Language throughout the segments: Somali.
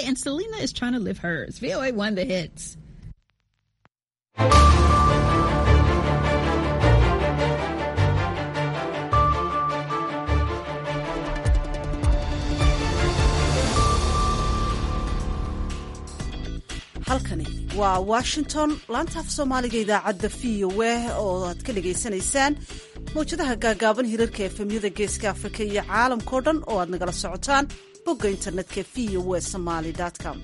and Selena is trying to live hers. VOA won the hits. halkani waa washington laanta af soomaaliga idaacadda v o a oo aad ka dhagaysanaysaan mawjadaha gaagaaban hirarka efemyada geeska afrika iyo caalamkao dhan oo aad nagala socotaan bogga internetka v o a somaly com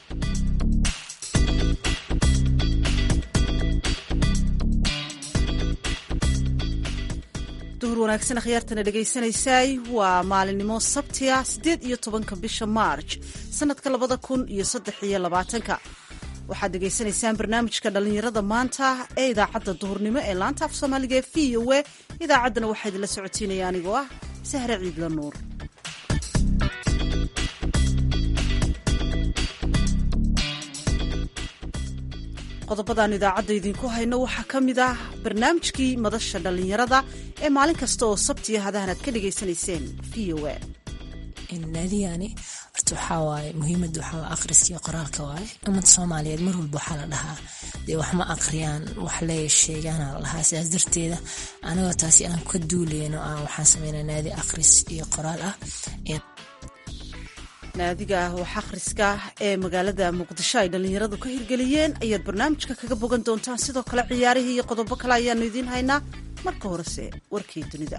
duhur wanaagsan akhyaartana dhegaysanaysaay waa maalinimo sabtiga siddeed iyo tobanka bisha maarj sannadka labada kun iyo saddex iyo labaatanka waxaad dhegaysanaysaan barnaamijka dhallinyarada maanta ee idaacadda duhurnimo ee laanta af soomaaliga ee v o a idaacaddana waxaa idinla socotiinaya anigoo ah sahre ciidla nuur qodobadaan idaacadda idinku hayno waxaa ka mid ah barnaamijkii madasha dhallinyarada ee maalin kasta oo sabtiya hadahan aad ka dhegaysanayseen v o a naadiyani horta waxaa waaye muhiimada waxaa akhriska iyo qoraalka waaye ummadda soomaaliyeed mar walba waxaa la dhahaa dee wax ma akhriyaan wax lee sheegaana la dhahaa sidaas darteeda anagoo taasi aan ka duuleyno aan waxaan sameynaa naadi akhris iyo qoraal ah naadiga wax akhriska ee magaalada muqdisho ay dhallinyaradu ka hirgeliyeen ayaad barnaamijka kaga bogan doontaan sidoo kale ciyaarihii iyo qodobo kale ayaanu idiin haynaa marka horese warkii dunida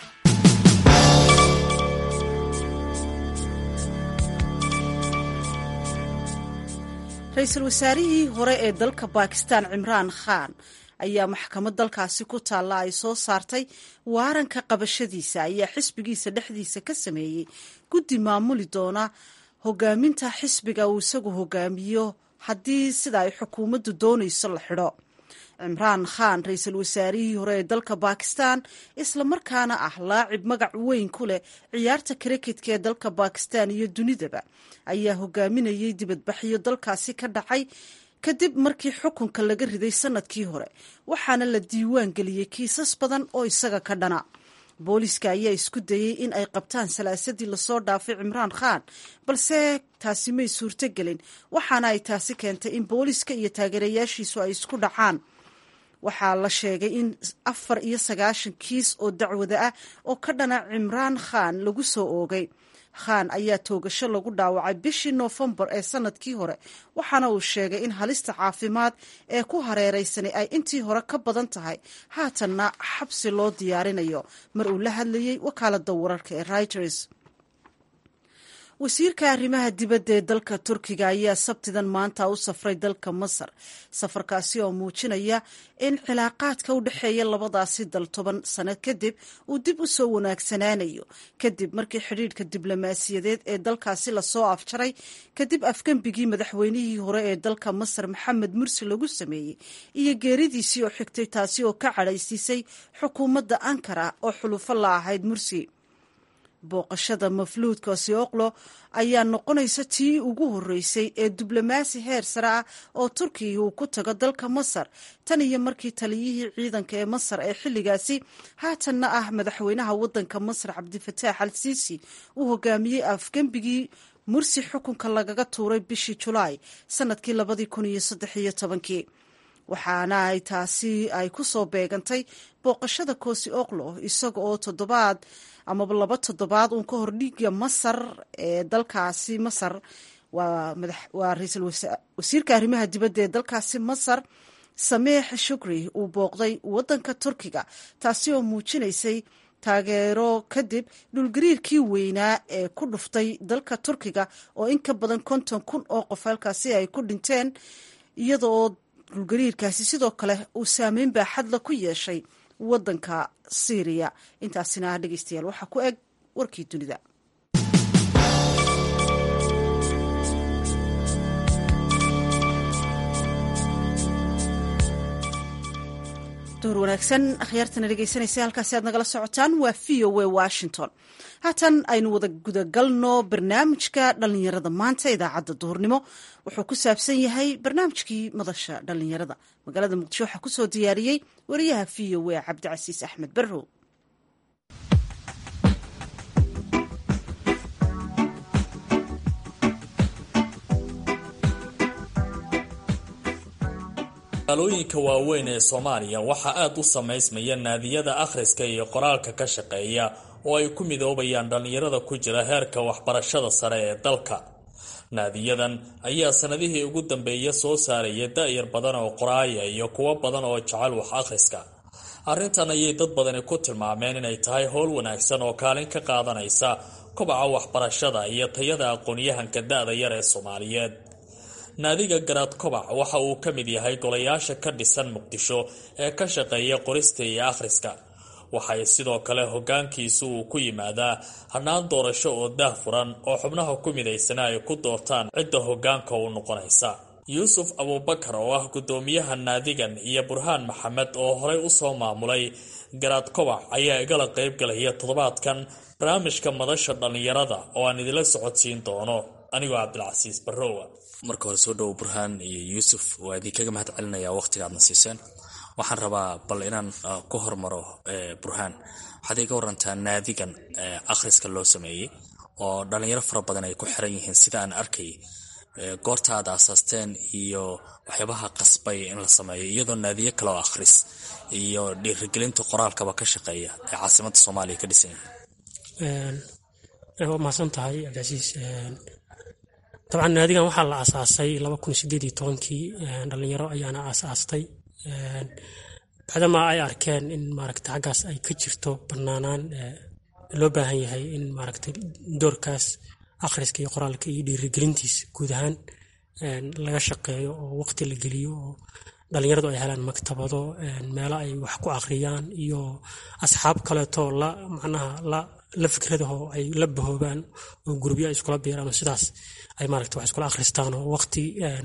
ra-iisul wasaarihii hore ee dalka bakistan cimraan khan ayaa maxkamad dalkaasi ku taalla ay soo saartay waaranka qabashadiisa ayaa xisbigiisa dhexdiisa ka sameeyey guddi maamuli doona hogaaminta xisbiga uu isagu hogaamiyo haddii sida ay xukuumaddu doonayso la xidho cimraan khan ra-iisul wasaarihii hore ee dalka bakistan islamarkaana ah laacib magac weyn ku leh ciyaarta kriketka ee dalka bakistan iyo dunidaba ayaa hogaaminayay dibadbaxyo dalkaasi ka dhacay kadib markii xukunka laga riday sanadkii hore waxaana la diiwaan geliyey kiisas badan oo isaga ka dhana booliiska ayaa isku dayey in ay qabtaan salaasadii lasoo dhaafay cimraan khan balse taasi may suurto gelin waxaana ay taasi keentay in booliiska iyo taageerayaashiisu ay isku dhacaan waxaa la sheegay in afar iyo sagaashan kiis oo dacwada ah oo ka dhana cimraan khan lagu soo oogay khan ayaa toogasho lagu dhaawacay bishii noofembar ee sanadkii hore waxaana uu sheegay in halista caafimaad ee ku hareeraysanay ay intii hore ka badan tahay haatanna xabsi loo diyaarinayo mar uu la hadlayey wakaalada wararka ee reuters wasiirka arrimaha dibadda ee dalka turkiga ayaa sabtidan maanta u safray dalka masar safarkaasi oo muujinaya in cilaaqaadka u dhexeeya labadaasi dal toban sano kadib uu dib u soo wanaagsanaanayo kadib markii xidhiidhka diblomaasiyadeed ee dalkaasi lasoo afjaray kadib afgembigii madaxweynihii hore ee dalka masar maxamed mursi lagu sameeyey iyo geeridiisii oo xigtay taasi oo ka cadhaysiisay xukuumadda ankara oo xulufo la ahayd mursi booqashada mafluudka sioklo ayaa noqonaysa tii ugu horreysay ee diblomaasi heer sare ah oo turkiga uu ku tago dalka masar tan iyo markii taliyihii ciidanka ee masar ee xilligaasi haatanna ah madaxweynaha waddanka masar cabdifataax al siisi uu hogaamiyey afgembigii mursi xukunka lagaga tuuray bishii julaay sanadkii labadii kun iyo saddex iyo tobankii waxaana ay taasi ay ku soo beegantay booqashada koosi oklo isaga oo toddobaad amaba laba toddobaad uun ka hor dhiiga masar ee dalkaasi masar waa ra-iisul wasiirka arrimaha dibadda ee dalkaasi masar sameex shukri uu booqday waddanka turkiga taasi oo muujinaysay taageero kadib dhulgariirkii weynaa ee ku dhuftay dalka turkiga oo in ka badan konton kun oo qof halkaasi ay ku dhinteen iyada oo dhulgariirkaasi sidoo kale uu saameyn baaxadla ku yeeshay waddanka syriya intaasina ah dhegeystayaal waxaa ku eg warkii dunida duhur wanaagsan akhyaartana dhegeysanaysa halkaasi aad nagala socotaan waa v o a washington haatan aynu wada gudagalno barnaamijka dhallinyarada maanta idaacadda duhurnimo wuxuu ku saabsan yahay barnaamijkii madasha dhallinyarada magaalada muqdisho waxaa kusoo diyaariyey wariyaha v o a cabdicasiis axmed barrow magaalooyinka waaweyn ee soomaaliya waxaa aada u samaysmaya naadiyada akhriska iyo qoraalka ka shaqeeya oo ay ku midoobayaan dhallinyarada ku jira heerka waxbarashada sare ee dalka naadiyadan ayaa sanadihii ugu dambeeya soo saaraya da-yar badan oo qoraaya iyo kuwo badan oo jecel wax akhriska arrintan ayay dad badani ku tilmaameen inay tahay howl wanaagsan oo kaalin ka qaadanaysa kobaca waxbarashada iyo tayada aqoon-yahanka da-da yar ee soomaaliyeed naadiga garaad kobac waxa uu ka mid yahay golayaasha ka dhisan muqdisho ee ka shaqeeya qorista iyo akhriska waxay sidoo kale hogaankiisu uu ku yimaadaa hannaan doorasho oo daah furan oo xubnaha ku midaysana ay ku doortaan cidda hogaanka u noqonaysa yuusuf abuubakar oo ah guddoomiyaha naadigan iyo burhaan maxamed oo horey usoo maamulay garaad kobac ayaa igala qaybgalaya toddobaadkan barnaamijka madasha dhallinyarada oo aan idila socodsiin doono anigoo cabdilcasiis barrowa marka hore soo dhowo burhaan iyo yuusuf waa idinkaga mahad celinayaa waqtiga aadna siiseen waxaan rabaa bal inaan ku hormaro burhaan waxaad iga warantaa naadigan akhriska loo sameeyey oo dhallinyaro fara badan ay ku xiran yihiin sida aan arkay goorta aad aasaasteen iyo waxyaabaha qasbay in la sameeyo iyadoo naadiyo kale oo akhris iyo dhiirigelinta qoraalkaba ka shaqeeya ee caasimada soomaaliya ka dhisan yihiin waa mahadsan tahay cabdicasiis dabcan naadigan waxaa la aasaasay laba kun sideed iyo tobankii dhalinyaro ayaana aasaastay bacdamaa ay arkeen in maaragta xaggaas ay ka jirto banaanaan loo baahan yahay in maaragta doorkaas akhriska iyo qoraalka iyo dhiirigelintiisa guud ahaan laga shaqeeyo oo waqti la geliyo oo dhalinyaradu ay helaan maktabado meelo ay wax ku akhriyaan iyo asxaab kaleeto la macnaha la la fikradaho ay la bahoobaan oo gurubyo ay iskula biiraan oo sidaas ay maaragta wax iskula akhristaan oo waqti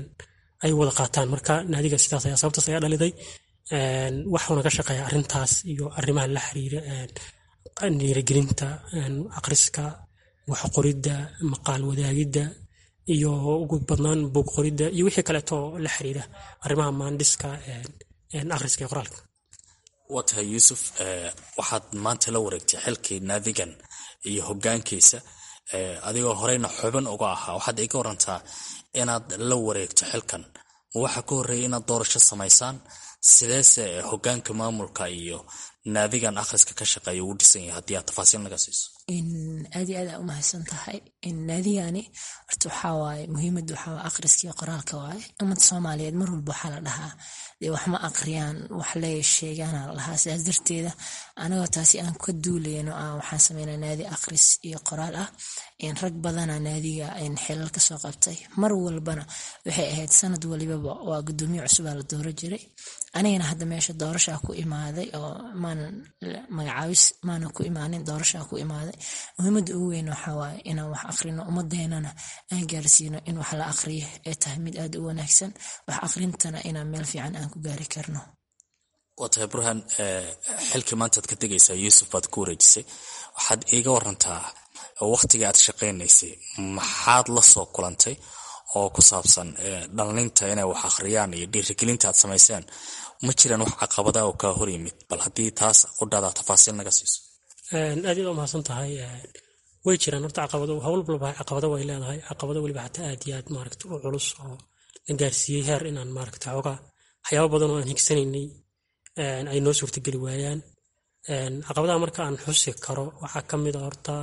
ay wada qaataan marka naadiga sidaas ayaa sababtaas ayaa dhaliday waxuuna ka shaqeeya arrintaas iyo arrimaha la xiriira dhiirigelinta akhriska wax qoridda maqaal wadaagidda iyo ugu badnaan buug qoridda iyo wixii kaleeto la xiriira arrimaha maandhiska akhriska iyo qoraalka waa tahay yuusuf waxaad maanta la wareegtay xilkii naadigan iyo hogaankiisa adigoo horeyna xubin uga ahaa waxaad iga warantaa inaad la wareegto xilkan ma waxaa ka horreeyay inaad doorasho samaysaan sideese hogaanka maamulka iyo naadigan akhriska ka shaqeeya ugu dhisan yahay haddii aad tafaasiil naga siiso aad iyo aad aa u mahadsan tahay naadigaani horta waxaa waaye muhiimadda waxaa waa akhriska iyo qoraalka waaye ummadda soomaaliyeed mar walba waxaa la dhahaa dee wax ma akhriyaan wax lee sheegaana la dhahaa sidaas darteeda anagoo taasi aan ka duulayno ah waxaan sameynaa naadi akhris iyo qoraal ah rag badana naadiga xilal kasoo qabtay mar walbana waxay ahayd sanad walibaba waa gudoomiye cusubaa la dooro jiray anigana hadda meesha doorashaa ku imaaday oo maanan magacaabis maanan ku imaanin doorashaa ku imaaday muhiimada ugu weyn waxaa waaye inaan wax akhrino ummadeenana aan gaarsiino in wax la akhriyo ee tahay mid aad u wanaagsan wax akhrintana inaan meel fiican aan ku gaari karno waa tahay burhaan xilkii maantaad ka tegaysaa yuusuf baad ku wareejisay waxaad iiga warantaa waqtigii aad shaqaynaysay maxaad la soo kulantay oo ku saabsan dhallinta inay wax akhriyaan iyo dhiirigelinta aad samayseen ma jiraan wax caqabada oo kaa hor yimid bal haddii taas qudhaada tafaasiil naga siiso aad iyaad u mahadsan tahay way jiraan horta caqabado hawl walba caqabado way leedahay caqabado weliba xataa aad iyo aad maaragta u culus oo la gaarsiiyey heer inaan maaragta xoogaa waxyaabo badan oo aan higsanaynay ay noo suurtageli waayaan caqabadaha marka aan xusi karo waxaa ka mid a horta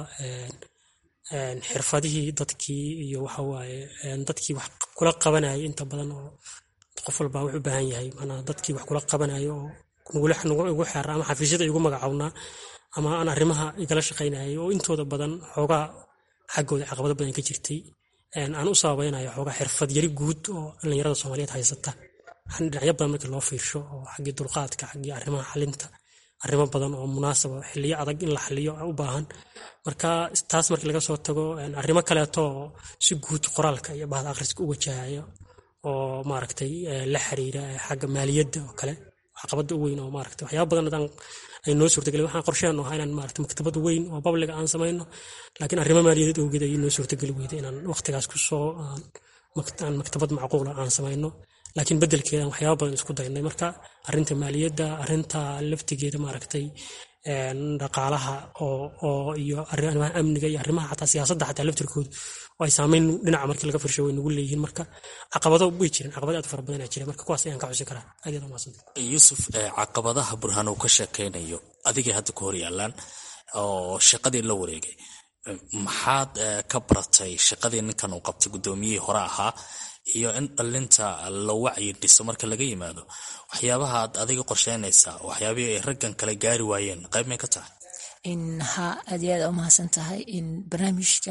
xirfadihii dadkii iyo waxawaaye dadkii wax kula qabanayay inta badan oo qof walba wuxuu u baahan yahay manaa dadkii wax kula qabanayo oo igu xeera ama xafiisyada igu magacawnaa ama aan arrimaha igala shaqaynayay oo intooda badan xoogaa xaggooda caqabado badan ka jirtay aan u sababaynayo xoogaa xirfad yari guud oo dhallinyarada soomaaliyeed haysata dhinacyo badan markii loo fiirsho oo xaggii dulqaadka xaggii arrimaha xalinta arrimo badan oo munaasaba xiliyo adag in la xaliyo u baahan marka taas markii laga soo tago arrimo kaleeto oo si guud qoraalka iyo bahda akhriska u wajahayo oo maaragtay la xiriira xagga maaliyadda oo kale caqabada u weyn oo maaragtay waxyaaba badan hadaan ay noo suurtagelin waxaan qorsheenu ahaa inaan maaragtay maktabad weyn oo babliga aan samayno laakiin arrimo maaliyadeed awgeed ayay noo suurtageli weyday inaan waqtigaas kusoo aan maktabad macquula aan samayno laakiin bedelkeedan waxyaaba badan isku daynay marka arinta maaliyadda arinta laftigeeda maaragtay dhaqaalaha oo iyo arrimaha amniga iyo arrimaha xataa siyaasadda xataa laftirkoodu oo ay saameyn dhinaca markii laga firsho way nagu leeyihiin marka caqabado way jireen caqabado aad u fara badan aa jira marka kuwaas ayaan ka xusi karaa aad yaad umahadsanta yuusuf caqabadaha burhaan uu ka sheekaynayo adigay hadda ku hor yaalaan oo shaqadii la wareegay maxaad ka baratay shaqadii ninkan uu qabtay guddoomiyihii hore ahaa iyo in dhalinta la wacyi dhiso marka laga yimaado waxyaabaha aad adiga qorsheynaysaa waxyaabihii ay raggan kale gaari waayeen qayb may ka tahay ha aad iyo aad umahadsan tahay barnaamijka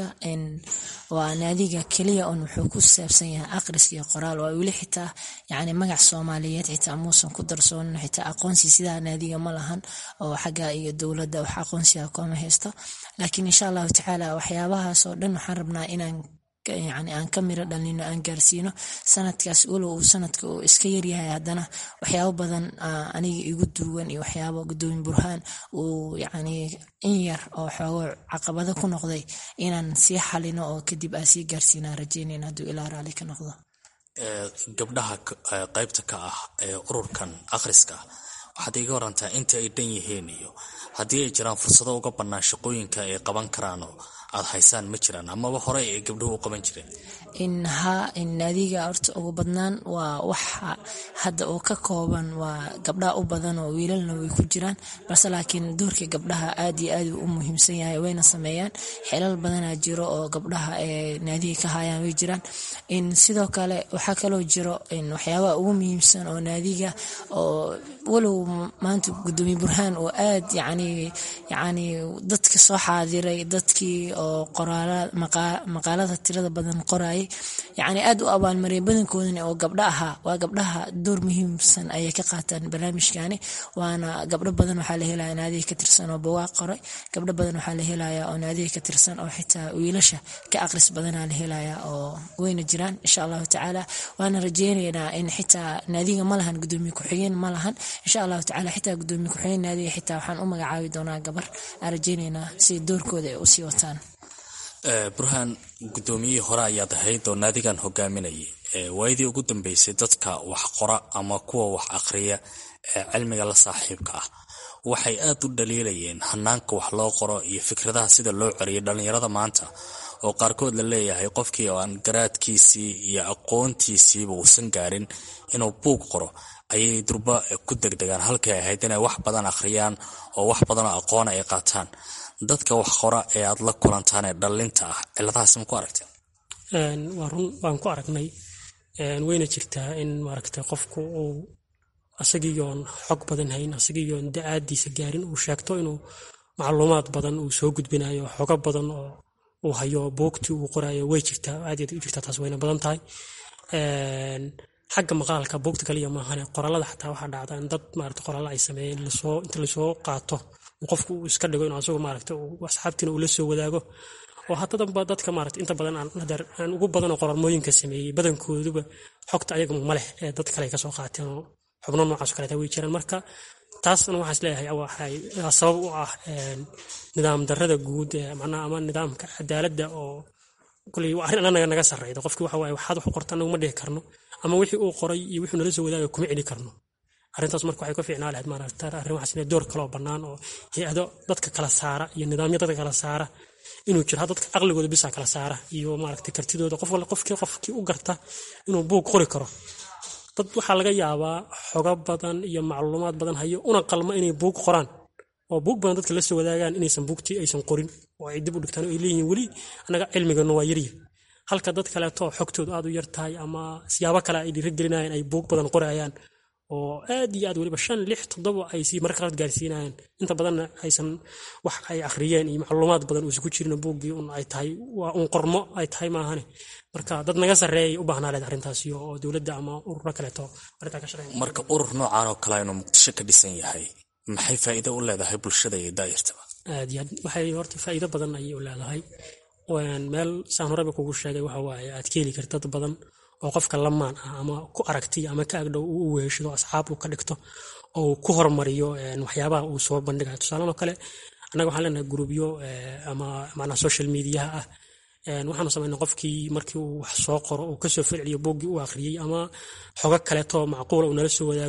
waa naadiga keliya un wuxuu ku saabsan yahay aqris iyo qoraal waa weli xitaa yani magac soomaaliyeed xitaa muusan ku darsoonin xitaa aqoonsi sidaa naadiga ma lahan oo xagga iyo dowladda wax aqoonsiga kooma haysto laakiin insha allahu tacaala waxyaabahaas oo dhan waxaan rabnaa inaan yani aan ka miro dhalino aan gaarsiino sanadkaas walow uu sanadka uu iska yaryahay haddana waxyaabo badan aniga igu duuwan iyo waxyaabo gudoomiye burhaan uu yani in yar oo xoogo caqabado ku noqday inaan sii xalino oo kadib aan sii gaarsiinaan rajeynayna hadduu ilaa raali ka noqdo gabdhaha qaybta ka ah ee ururkan akhriska waxaad iga warantaa inta ay dhan yihiin iyo haddii ay jiraan fursado uga bannaan shaqooyinka ay qaban karaanoo aad haysaan ma jiraan amaba hore ay gabdhuhu u qaban jireen in ha in naadiga horta ugu badnaan waa waxa hadda oo ka kooban waa gabdhaha u badan oo wiilalna way ku jiraan balse laakiin doorka gabdhaha aad iyo aad u muhiimsan yahay wayna sameeyaan xelal badanaa jiro oo gabdhaha ee naadiga ka hayaan way jiraan in sidoo kale waxaa kaloo jiro in waxyaabaha ugu muhiimsan oo naadiga oo walow maanta gudoomiye burhaan oo aad yani yani dadka soo xaadiray dadkii oo maqaalada tirada badan qorayay yani aad u abaalmariyay badankoodana oo gabdho ahaa waa gabdhaha door muhiimsan ayay ka qaataan barnaamijkani waana gabdho badan waxaa la helaya naadiga ka tirsan oo bawaaq qoray gabdho badan waxaa la helaya oo naadiga ka tirsan oo xitaa wiilasha ka aqris badanaa la helaya oo wayna jiraan insha allahu tacaala waana rajeynaynaa in xitaa naadiga ma lahan gudoomiye ku-xigeen ma lahan insha allahu tacaala xitaa gudoomiye ku-xigeen naadiga xitaa waxaan u magacaabi doonaa gabar aan rajeynaynaa si doorkooda ay usii wataan burhaan guddoomiyihii hore ayaad ahayd oo naadigan hogaaminayay waayadii ugu dambeysay dadka wax qora ama kuwa wax akhriya ee cilmiga la saaxiibka ah waxay aad u dhaliilayeen hanaanka wax loo qoro iyo fikradaha sida loo ceriyo dhallinyarada maanta oo qaarkood la leeyahay qofkii oo aan garaadkiisii iyo aqoontiisiiba uusan gaarin inuu buug qoro ayay durba ku degdegaan halkay ahayd inay wax badan akhriyaan oo wax badanoo aqoona ay qaataan dadka wax qora ee aad la kulantaan ee dhallinta ah ciladahaas ma ku aragteen waa run waan ku aragnay wayna jirtaa in maaragtay qofku uu asagiiyoon xog badan hayn asagiiyoon da-aadiisa gaarin uu sheegto inuu macluumaad badan uu soo gudbinayo xogo badan oo uu hayo buugtii uu qorayo way jirtaa aad u jirtaa taas wayna badan tahay xagga maqaalka buugta kaliya maahane qoraalada xataa waxaa dhacda in dad maarata qoraalla ay sameeyeen lasoo inta lasoo qaato qofku uu iska dhigo inuu asagu maaragta asxaabtiina uu la soo wadaago oo haddadanba dadka maarata inta badan aan ugu badan oo qoraalmooyinka sameeyey badankooduba xogta ayaga ma leh ee dad kale ay kasoo qaateen oo xubno noocaas kaleeta way jiraan marka taasna waxaan isleeyahay waxay sabab u ah nidaam darrada guud ee macnaha ama nidaamka cadaaladda oo kuley waa arrin annaga naga sarreyda qofkii waxa waaye waxaad wax u qorta annagu ma dhihi karno ama wixii uu qoray iyo wixii nala soo wadaaga kuma celi karno arrintaas marka waxay ka fiicnaa lahayd maaragta arrimahaas inay door kaloo bannaan oo hay-ado dadka kala saara iyo nidaamyo dadka kala saara inuu jiro dadka caqligooda bisa kala saara iyo maaragta kartidooda qof wal qofkii qofkii u garta inuu buug qori karo dad waxaa laga yaabaa xogo badan iyo macluumaad badan hayo una qalma inay buug qoraan oo buug badan dadka la soo wadaagaan inaysan buugtii aysan qorin oo ay dib u dhigtaan oo ay leeyihiin weli annaga cilmigana waa yarya halka dad kaleeto xogtoodu aad u yar tahay ama siyaabo kale ay dhiirigelinayaan ay buug badan qorayaan oo aad iyo aad weliba shan lix toddoba ay sii marka qaad gaarsiinayaan inta badanna aysan wax ay akhriyeen iyo macluumaad badan uusan ku jirin buuggii un ay tahay waa un qormo ay tahay maahane marka dad naga sarreeyay u baahnaa leed arrintaasi oo dowladda ama ururo kaleeto arrintaa ka shaqeyn marka urur noocan oo kale inuu muqdisho ka dhisan yahay maxay faa'iido u leedahay bulshada iyo daayirtaba aad iyo aad waxay horta faa'iido badan ayay u leedahay meel saan horeba kugu sheegay waxa waaye aad ka heli karta dad badan oo qofka lamaan ah ama ku aragtiy ama ka agdhow uu u weeshado asxaab uu ka dhigto oo ku hormariyo waxyaabaha uu soo bandhigayo tusaalan oo kale annaga waxaan leenahay grubyo ama macnaha social mediaha ah waxaanu samaynaa qofkii markii uu wax soo qoro uu kasoo falceliyo booggii u akhriyey ama xogo kaleeto macquula uu nala soo wadaago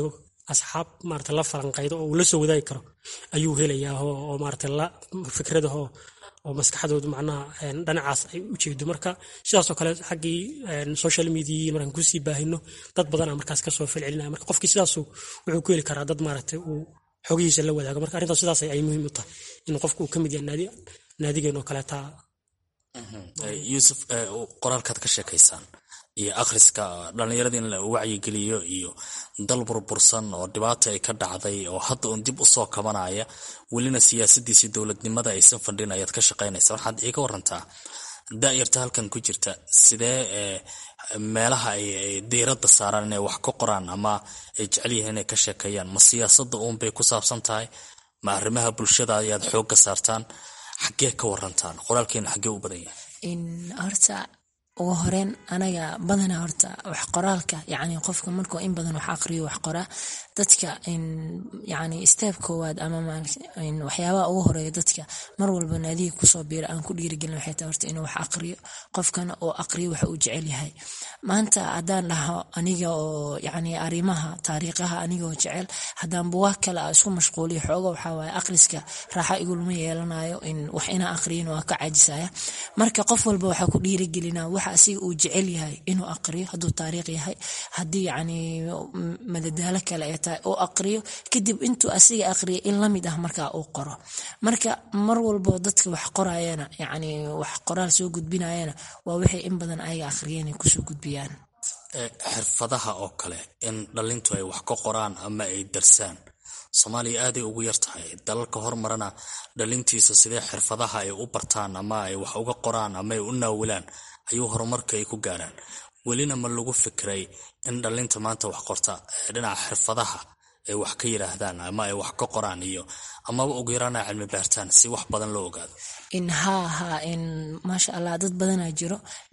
asxaab maarata la falanqaydo oo uu la soo wadaagi karo ayuu helayaa oo maarata la fikradaho oo maskaxdoodu macnaha dhinacaas ay u jeedo marka sidaasoo kale xaggii social media markaan kusii baahino dad badana markaas kasoo falcelinaya marka qofkii sidaasu wuxuu ku heli karaa dad maaragtay uu xogihiisa la wadaago marka arrintaas sidaas ay muhiim u tahay in qofku uu ka mid yahay naadigeen oo kaleeta yuusuf qoraalkaad ka sheekaysaan iyo akhriska dhallinyarada in la wacyigeliyo iyo dal burbursan oo dhibaata ay ka dhacday oo hadda uun dib usoo kabanaya welina siyaasadiisi dowladnimada aysan fadhin ayaad ka shaqaynaysa waxaad iiga warantaa da-yarta halkan ku jirta sidee meelaha ay diiradda saaraan inay wax ka qoraan ama ay jecel yihiin inay ka sheekeeyaan ma siyaasada uunbay ku saabsan tahay ma arrimaha bulshada ayaad xoogga saartaan xaggee ka warantaan qoraalkeena xaggee u badan yahay horta ugu horeyn anaga badana horta wax qoraalka yani qofka markuu in badan wax aqriyo wax qoraa dadka yani steeb koowaad ama waxyaabaha ugu horeeya dadka mar walba naadiga kusoo biira aan ku dhiirigelin waxay tahay horta inuu wax aqriyo qofkana oo aqriyo waxa uu jecel yahay maanta haddaan dhaho aniga oo yani arrimaha taariikhaha anigoo jecel haddaan buwaag kale a isku mashquuliyo xooga waxaa waaye aqriska raaxa igulama yeelanayo in wax inaa aqriyin waa ka caajisaya marka qof walba waxaa ku dhiirigelina waxa asiga uu jecel yahay inuu aqriyo hadduu taariikh yahay haddii yani madadaalo kale ay tahay uu aqriyo kadib intuu asiga aqriya in lamid ah markaa uu qoro marka mar walbo dadka wax qorayana yani wax qoraal soo gudbinayana waa wixii in badan ayaga aqriyeen ay kusoo gudbiyaan xirfadaha oo kale in dhalintu ay wax ka qoraan ama ay darsaan soomaaliya aaday ugu yar tahay dalalka hormarana dhalintiisa sidee xirfadaha ay u bartaan ama ay wax uga qoraan ama ay u naawilaan ayuu horumarka ay ku gaaraan welina ma lagu fikray in dhalinta maanta wax qorta dhinaca xirfadaha ay wax ka yidhaahdaan ama ay wax ka qoraan iyo amaba ugu yaraana cilmi baartaan si wax badan loo ogaado in haa haa in maasha allah dad badanaa jiro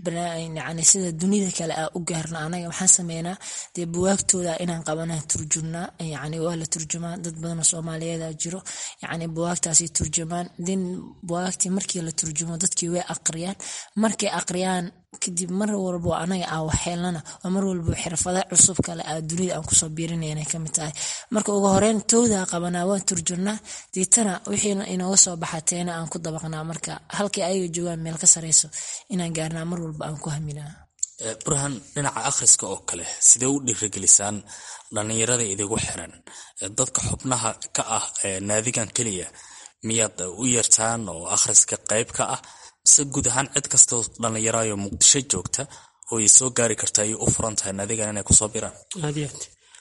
yani sida dunida kale a u gaarna anaga waxaan sameynaa dee buwaagtooda inaan qabanaa turjumnaa yani waa la turjumaa dad badanoo soomaaliyeeda jiro yani buwaagtaasi turjumaan din buwaagtii markii la turjumo dadkii way aqriyaan markay aqriyaan kadib mar walbo anaga aa waxheelnana waa mar walbo xirfada cusub kale a dunida aan kusoo biirinayna kamid tahay marka ugu horeyn towdaa qabanaa waan turjurnaa diitana wixii inooga soo baxateena aan ku dabaqnaa marka halkii ayaga joogaan meel ka sareyso inaan gaarnaa mar walba aan ku haminaa burhan dhinaca akhriska oo kale sidee u dhiirigelisaan dhallinyarada idigu xiran dadka xubnaha ka ah naadigan keliya miyaad u yeertaan oo akhriska qayb ka ah mise guud ahaan cid kastoo dhallinyarayo muqdisho joogta oo ay soo gaari karta ayay u furan tahay naadigan inay kusoo biraan aad iyo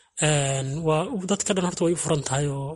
aad waa dadka dhan horta way u furan tahay oo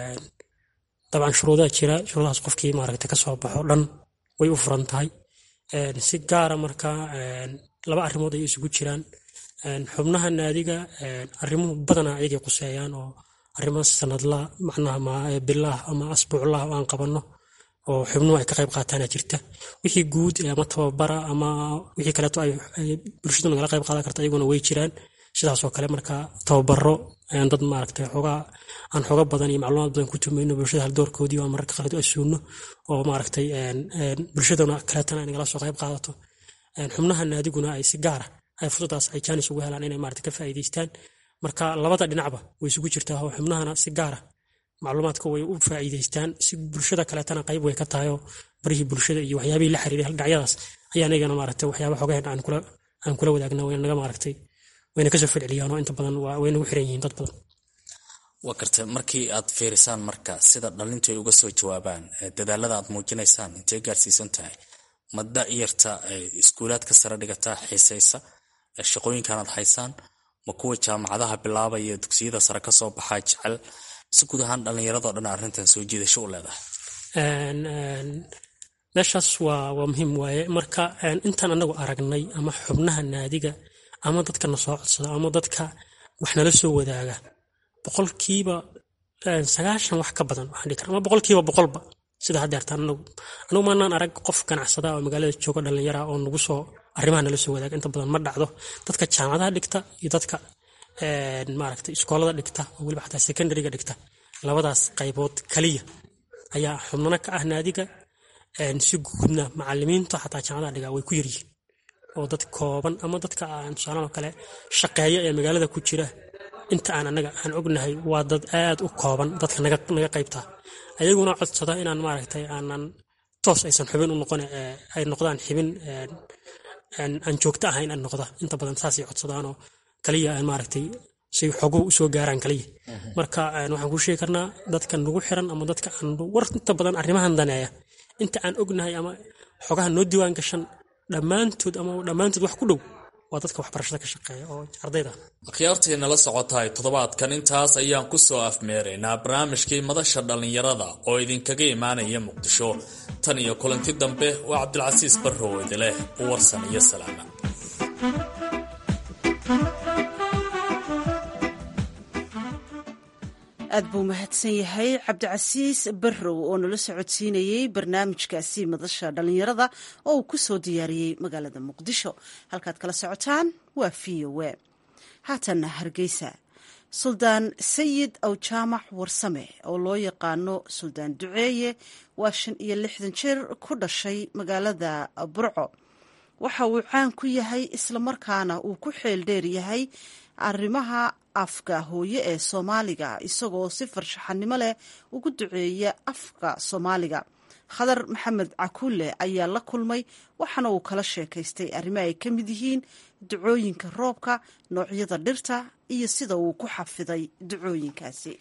dabcan shuruudaa jira shuruudahaas qofkii maaragta kasoo baxo dhan way u furan tahay si gaara marka laba arrimood ayay isugu jiraan xubnaha naadiga arrimuhu badana ayagay quseeyaan oo arrimo sanadla macnaha bilah ama asbuuclah oo aan qabanno oo xubnuhu ay ka qayb qaataana jirta wixii guud ama tababara ama wixii kaleeto ay bulshadu nagala qayb qaadan karta ayaguna way jiraan sidaasoo kale marka tababaro dad maaragtay xoogaa aan xooga badan iyo macluumaad badan ku tumayno bulshada haldoorkoodii oo mararka qaarkood asuuno oo maaragtay bulshadana kaleetana ay nagala soo qayb qaadato xubnaha naadiguna ay si gaara ay fursadaas ay jaanis ugu helaan inay maaragtay ka faa'iidaystaan marka labada dhinacba way isugu jirtaa oo xubnahana si gaara macluumaadka way u faa'iidaystaan si bulshada kaleetana qayb way ka tahay oo barihii bulshada iyo waxyaabihii la xiriiray dhinacyadaas ayaa anagana maaragtay waxyaaba xogaheen aan kula aan kula wadaagna wayna naga maaragtay wayna kasoo falceliyaan oo inta badan way nagu xiran yihiin dad badan waa garta markii aad fiirisaan marka sida dhalintu ay uga soo jawaabaan dadaalada aad muujinaysaan intay gaarsiisan tahay ma da-yarta iskuulaadka sare dhigataa xiisaysa shaqooyinkan aad haysaan ma kuwa jaamacadaha bilaabaya dugsiyada sare kasoo baxaa jecel si guud ahaan dhallinyaradoo dhan arrintan soo jiidasho u leedahay meeshaas waa waa muhiim waaye marka intaan anagu aragnay ama xubnaha naadiga ama dadka na soo codsada ama dadka wax nala soo wadaaga boqolkiiba sagaashan wax ka badan waxaan dhihi kara ama boqolkiiba boqolba sida haddeertaan anagu anagu maanaan arag qof ganacsada oo magaalada jooga dhallinyara oo nagu soo arrimaha nala soo wadaaga inta badan ma dhacdo dadka jaamacadaha dhigta iyo dadka maaragtay iskoolada dhigta oo weliba xataa secondariga dhigta labadaas qaybood kaliya ayaa xubnana ka ah naadiga si guudna macalimiinta xataa jaamacadaha dhiga way ku yaryihiin oo dad kooban ama dadka tusaalaha kale shaqeeya ee magaalada ku jira inta aan anaga aan ognahay waa dad aad u kooban dadka naga qaybtaa ayaguna codsada inaan maaragtay aanan toos aysan xubin u noqon ay noqdaan xibin aan joogto ahayn aan noqda inta badan saasay codsadaanoo kaliya aan maaragtay say xoguhu usoo gaaraan kaliya marka waxaan kuu sheegi karnaa dadka nagu xiran ama dadka aan war inta badan arrimahan daneeya inta aan ognahay ama xogaha noo diiwaan gashan dhammaantood ama dhammaantood wax ku dhow waa dadka waxbarashada ka shaqeeya oo ardayda akhyaartii nala socotahay toddobaadkan intaas ayaan ku soo afmeeraynaa barnaamijkii madasha dhallinyarada oo idinkaga imaanaya muqdisho tan iyo kulanti dambe waa cabdilcasiis barrow idileh u warsan iyo salaama aad buu mahadsan yahay cabdicasiis barrow oo nala socodsiinayey barnaamijkaasi madasha dhallinyarada oo uu ku soo diyaariyey magaalada muqdisho halkaad kala socotaan waa v o a haatanna hargeysa suldaan sayid awjaamac warsame oo loo yaqaano suldaan duceeye waa shan iyo lixdan jeer ku dhashay magaalada burco waxa uu caan ku yahay islamarkaana uu ku xeel dheer yahay arrimaha afka hooye ee soomaaliga isagoo si farshaxanimo leh ugu duceeya afka soomaaliga khadar maxamed cakulle ayaa la kulmay waxaana uu kala sheekaystay arrimo ay ka mid yihiin ducooyinka roobka noocyada dhirta iyo sida uu ku xafiday ducooyinkaasi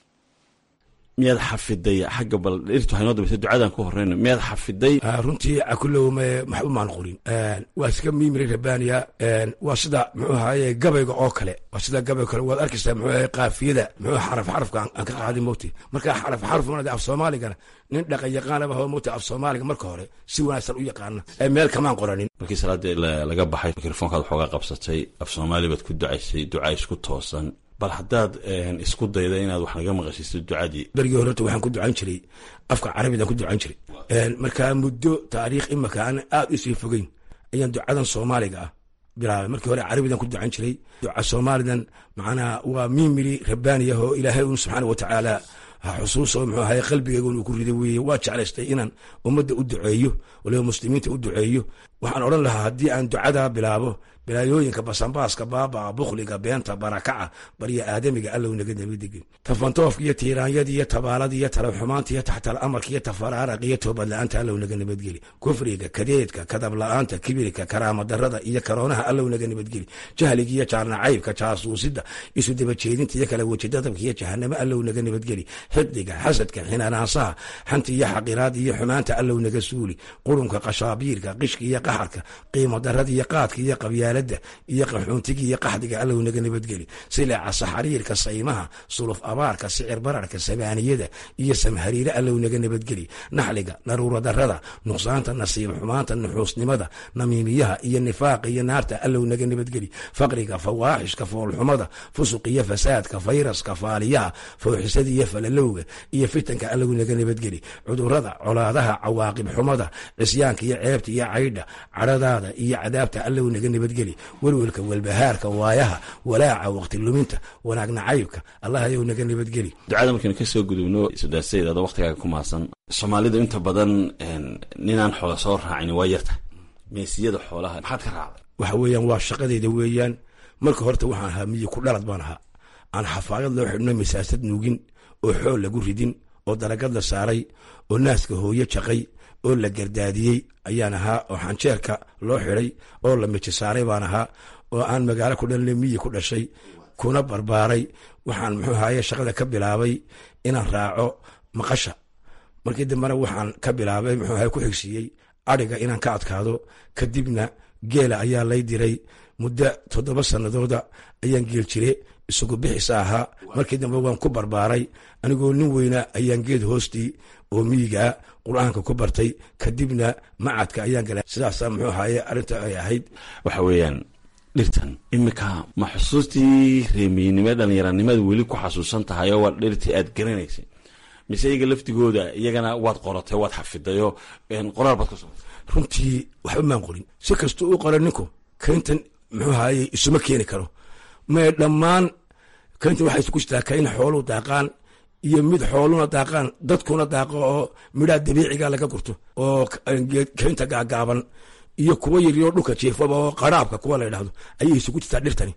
miyaad xafiday xagga bal dhirtu waxay noo dambaysa ducadan ku horeyno miyaad xafiday runtii cakulow maxba maan qorin waa iska miimiri rabaniya waa sida muxuu ahaye gabayga oo kale waa sida gabayga kale waad arkaysaa muxuu ahaye qaafiyada muxuu xaraf xarafka aan ka qaadin mowti marka xaraf xaraf mana af soomaaligana nin dhaqan yaqaanaba hoo mowti af soomaaliga marka hore si wanaagsan u yaqaana meel kamaan qoranin markii salaadii laga baxay mikrofoonkaad waxoogaa qabsatay af soomaali baad ku ducaysay duca isku toosan bal haddaad isku dayda inaad wax naga maqashiisto ducadii berigii horeta waxaan ku ducan jiray afka carabidaan ku ducan jiray markaa muddo taariikh imaka aan aad usii fogeyn ayaan ducadan soomaaliga ah bilaabay markii hore carabidan ku ducan jiray duca soomaalidan macnaha waa miimiri rabbaaniyah oo ilaahay un subxaana watacaala xusuuso muxuu ahaye qalbigeygun uu ku riday weeye waa jeclaystay inaan ummadda u duceeyo waliba muslimiinta u duceeyo waxaan odhan lahaa haddii aan ducadaa bilaabo bilaayooyinka basanbaaska baabaa bukhliga beenta barakaca barya aadamiga allow naga nabadegin tafantoofka iyo tiiraanyada iyo tabaalada iyo talaxumaanta iyo taxtal amarka iyo tafaraarak iyo toobadla-aanta allow naga nabadgeli kufriga kadeedka kadabla-aanta kibirka karaamadarada iyo karoonaha allow naga nabadgeli jahliga iyo jaarnacaybka jaasuusida isu dabajeedinta iyo kala wejidadabka iyo jahanamo allow naga nabadgeli xiqdiga xasadka xinaanaasaha xanta iyo xaqiraada iyo xumaanta allow naga suuli qurunka qashaabiirka qishka iyo qaxarka qiimo darada iyo qaadka iyo qabyaalada iyo qaxuuntiga iyo qaxdiga allow naga nabadgeli sileeca saxariirka saymaha suluf abaarka sicir bararka samaaniyada iyo samhariire allow naga nabadgeli naxliga naruura darada nuqsaanta nasiib xumaanta nuxuusnimada namiimiyaha iyo nifaaqa iyo naarta allow naga nabadgeli faqriga fawaaxishka foolxumada fusuq iyo fasaadka fayraska faaliyaha fooxisada iyo falalowga iyo fitanka allow naga nabadgeli cudurada colaadaha cawaaqib xumada cisyaanka iyo ceebta iyo caydha cadhadaada iyo cadaabta allow naga nabadgeli welwelka welbahaarka waayaha walaaca waqti luminta wanaag nacaybka allah ayow naga nabadgeli ducada markaynu kasoo gudubno sudaasayid adoo waqtigaaga ku maasan soomaalidu inta badan ninaan xoola soo raacin waa yarta meesiyada xoolaha maxaad ka raacday waxa weeyaan waa shaqadeyda weeyaan marka horta waxaan ahaa miyi ku dhalad baan ahaa aan xafaayad loo xidhno masaasad nuugin oo xool lagu ridin oo daragad la saaray oo naaska hooyo jaqay oo la gardaadiyey ayaan ahaa oo xanjeerka loo xidhay oo la miji saaray baan ahaa oo aan magaalo ku dhalina miyi ku dhashay kuna barbaaray waxaan muxuu ahaye shaqada ka bilaabay inaan raaco maqasha markii dambena waxaan ka bilaabay muxuu ahaye ku xigsiiyey adhiga inaan ka adkaado kadibna geela ayaa lay diray muddo toddoba sanadooda ayaan geel jire isagu bixisa ahaa markii dambe waan ku barbaaray anigoo nin weyna ayaan geed hoostii oo miyigaa qur-aanka ku bartay kadibna macadka ayaan galay sidaasaa muxuu ahaye arrinta ay ahayd waxa weeyaan dhirtan iminka ma xusuustii reemiyinimo dhallinyaranimada weli ku xasuusan tahay oo waa dhirtii aad garanaysay mise iyaga laftigooda iyagana waad qoratay waad xafidayoo qoraal baad kasoo runtii waxba maan qorin si kastuu u qora ninku kayntan muxuu ahaye isuma keeni karo mae dhammaan kayntan waxay isku jirtaa kayn xooluu daaqaan iyo mid xooluna daaqaan dadkuna daaqo oo midhaa dabiiciga laga gurto oo kaynta gaagaaban iyo kuwa yaryoo dhulka jiifaba oo qaraabka kuwa la ydhahdo ayay isugu jirtaa dhirtani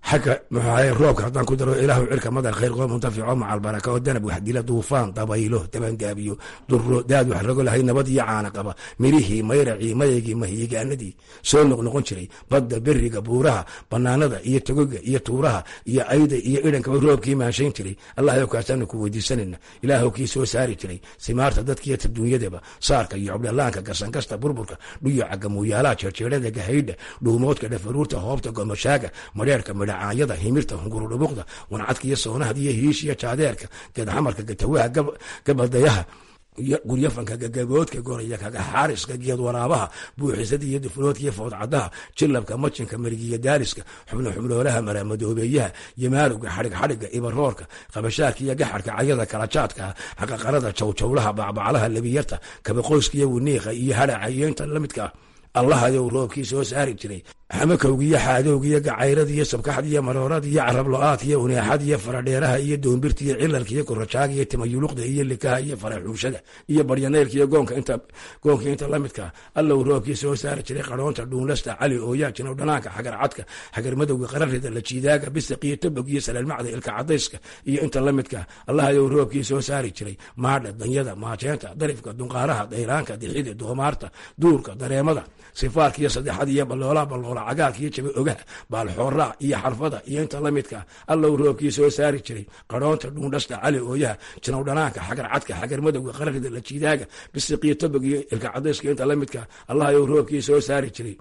xagga muxuahay roobka haddaan ku daro ilaahu cirka madar khayr qoo muntafico macal baraka oo danab wax dila duufaan dabaylo dabangaabiyo duro daad wax rago lahay nabad iyo caana qaba mirihii mayracii mayaygii mahiigaanadii soo noqnoqon jiray badda beriga buuraha banaanada iyo togoga iyo tuuraha iyo ayda iyo idhankaba roobkii maanshayn jiray allahyow kaasaanu ku weydiisanayna ilaahow kii soo saari jiray simaarta dadkiiyo taduunyadaba saarka iyo cobdhalaanka gasankasta burburka dhuyaca gamuuyaalaha jeerjeerada gahaydha dhuumoodka dhafaruurta hoobta gomashaaga madheerka midhacaanyada himirta hungurudhubuqda wancadka iyo soonahada iyo hiishiyo jaadeerka geedxamarka gatawaha gabaldayaha guryafanka gagaboodka goraya kaga xaariska geed waraabaha buuxisada iyo dufuloodka iyo foodcadaha jilabka majinka marigiya daaliska xubno xubnoolaha maraamadoobeeyaha yamaalowga xadhig xadhiga ibaroorka qabashaarka iyo gaxarka cayada kalajaadka xaqaqarada jawjawlaha bacbaclaha labiyarta kabaqoyska iyo winiiqa iyo hadhaca iyo inta lamidka allahayow roobkii soo saari jiray xamakowga iyo xaadowga iyo gacayrada iyo sabkaxda iyo maroorada iyo carablo-aadka iyo uneexada iyo faradheeraha iyo doombirta iyo cilalka iyo korajaaga iyo timayuluqda iyo likaha iyo faraxuushada iyo baryaneylka iyo goonka inta goonka inta lamidka allow roobkii soo saari jiray qaroonta dhuunlasta cali ooyaa jinow dhanaanka xagar cadka xagar madowga qararida lajiidaaga bisiq iyo tabog iyo salaalmacda ilka cadayska iyo inta lamidka allahayow roobkii soo saari jiray maadha danyada maajeenta darifka dunqaaraha dayraanka dixida doomaarta duurka dareemada sifaarka iyo saddexada iyo balloolaha balloola cagaarka iyo jaba ogaha baalxooraa iyo xarfada iyo inta lamidka allow roobkii soo saari jiray qaroonta dhuundhasta cali ooyaha jinow dhanaanka xagar cadka xagar madowga qararida lajiidaaga bisiq iyo tabog iyo ilka cadayska inta lamidka allahayow roobkii soo saari jiray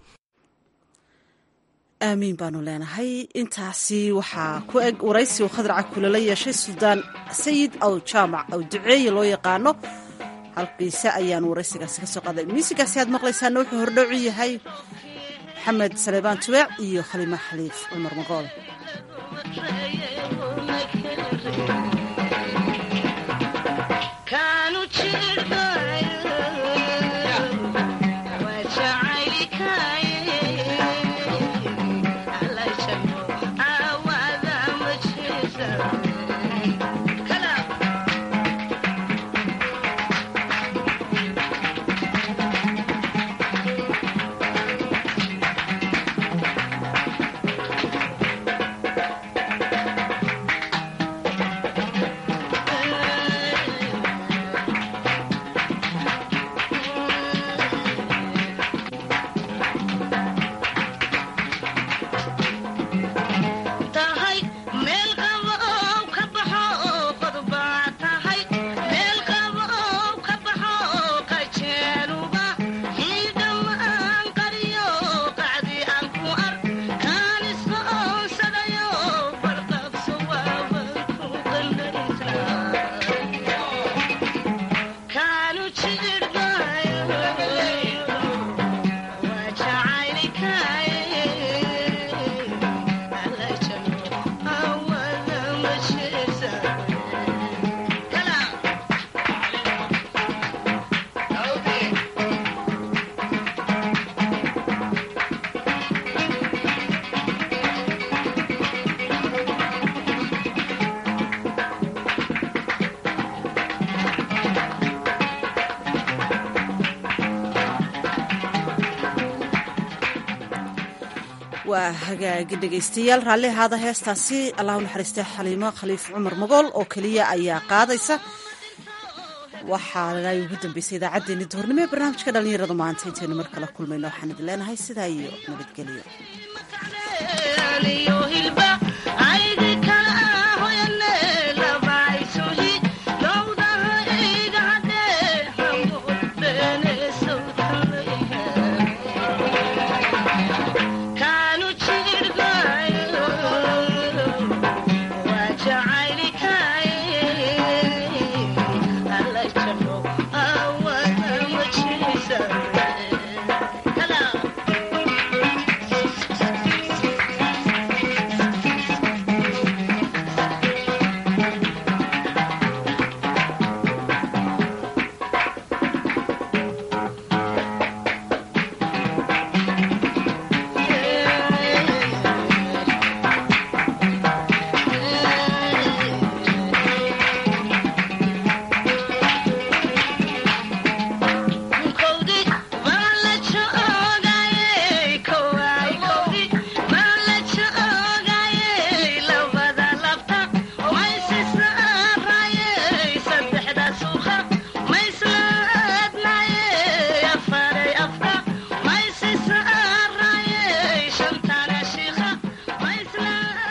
aamiin baanu leenahay intaasi waxaa ku eg waraysi uu khadraca kulala yeeshay suldaan sayid aw jaamac aw duceeye loo yaqaano halkiise ayaanu waraysigaasi ka soo qaaday miisigaasi aad maqlaysaana wuxuu hordhowcu yahay maxamed saleebaan tubeec iyo khalima xaliif cumar magool waa hagaagi dhegaystayaal raalli ahaada heestaasi allahu naxariista xaliimo khaliif cumar magool oo keliya ayaa qaadaysa waxaana ugu dambeysay idaacaddeenii duhurnimo ee barnaamijka dhallinyarada maanta intaynu mar kala kulmayno waxaan idin leenahay sidaa iyo nabadgelyo